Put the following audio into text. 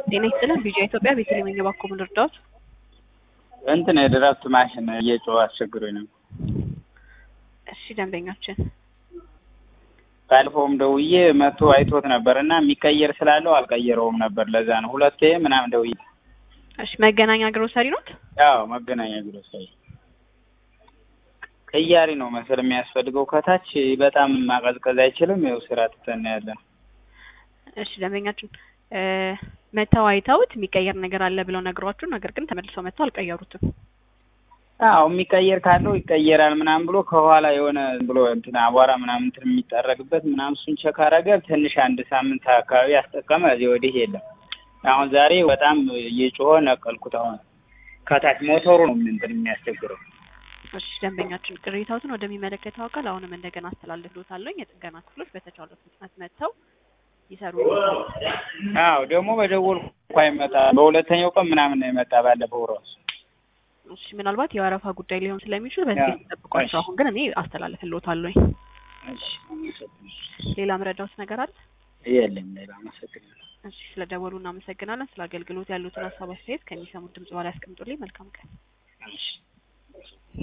ጤና ይስጥልን ቪዥን ኢትዮጵያ ቤተልሔም የባኮ ምን ልርዳዎት? እንትን የድራፍት ማሽን እየጮኸ አስቸግሮኝ ነው። እሺ ደንበኛችን ባለፈውም ደውዬ መጥቶ አይቶት ነበር እና የሚቀየር ስላለው አልቀየረውም ነበር። ለዛ ነው ሁለቴ ምናምን ደውዬ። እሺ መገናኛ ግሮሰሪ ኖት? ያው መገናኛ ግሮሰሪ ቅያሪ ነው መሰል የሚያስፈልገው። ከታች በጣም ማቀዝቀዝ አይችልም። ይኸው ስራ ትተን ያለን። እሺ ደንበኛችን መተው አይተውት የሚቀየር ነገር አለ ብለው ነግሯችሁ፣ ነገር ግን ተመልሰው መተው አልቀየሩትም። አዎ የሚቀየር ካለው ይቀየራል ምናምን ብሎ ከኋላ የሆነ ብሎ እንትን አቧራ ምናምን እንትን የሚጠረግበት ምናምን እሱን ቸክ አደረገ። ትንሽ አንድ ሳምንት አካባቢ አስጠቀመ። እዚህ ወዲህ የለም። አሁን ዛሬ በጣም እየጮኸ ነቀልኩት። አሁን ከታች ሞተሩ ነው እንትን የሚያስቸግረው። እሺ ደንበኛችን ቅሬታዎትን ወደሚመለከተው አካል አሁንም እንደገና አስተላልፍሎታለሁ። የጥገና ክፍሎች በተቻለው ፍጥነት መጥተው ይሰሩ። አዎ ደግሞ በደወልኩ እንኳ ይመጣ በሁለተኛው ቀን ምናምን ነው የመጣ ባለፈው ራሱ እሺ ምናልባት የወረፋ ጉዳይ ሊሆን ስለሚችል በዚህ ጠብቋቸው። አሁን ግን እኔ አስተላልፍልዎታለሁ። ሌላ ምረዳውት ነገር አለ? የለም ሌላ። አመሰግናለሁ። እሺ ስለ ደወሉ እናመሰግናለን። ስለ አገልግሎት ያሉትን ሀሳብ አስተያየት ከሚሰሙት ድምጽ በኋላ ያስቀምጡልኝ። መልካም ቀን። እሺ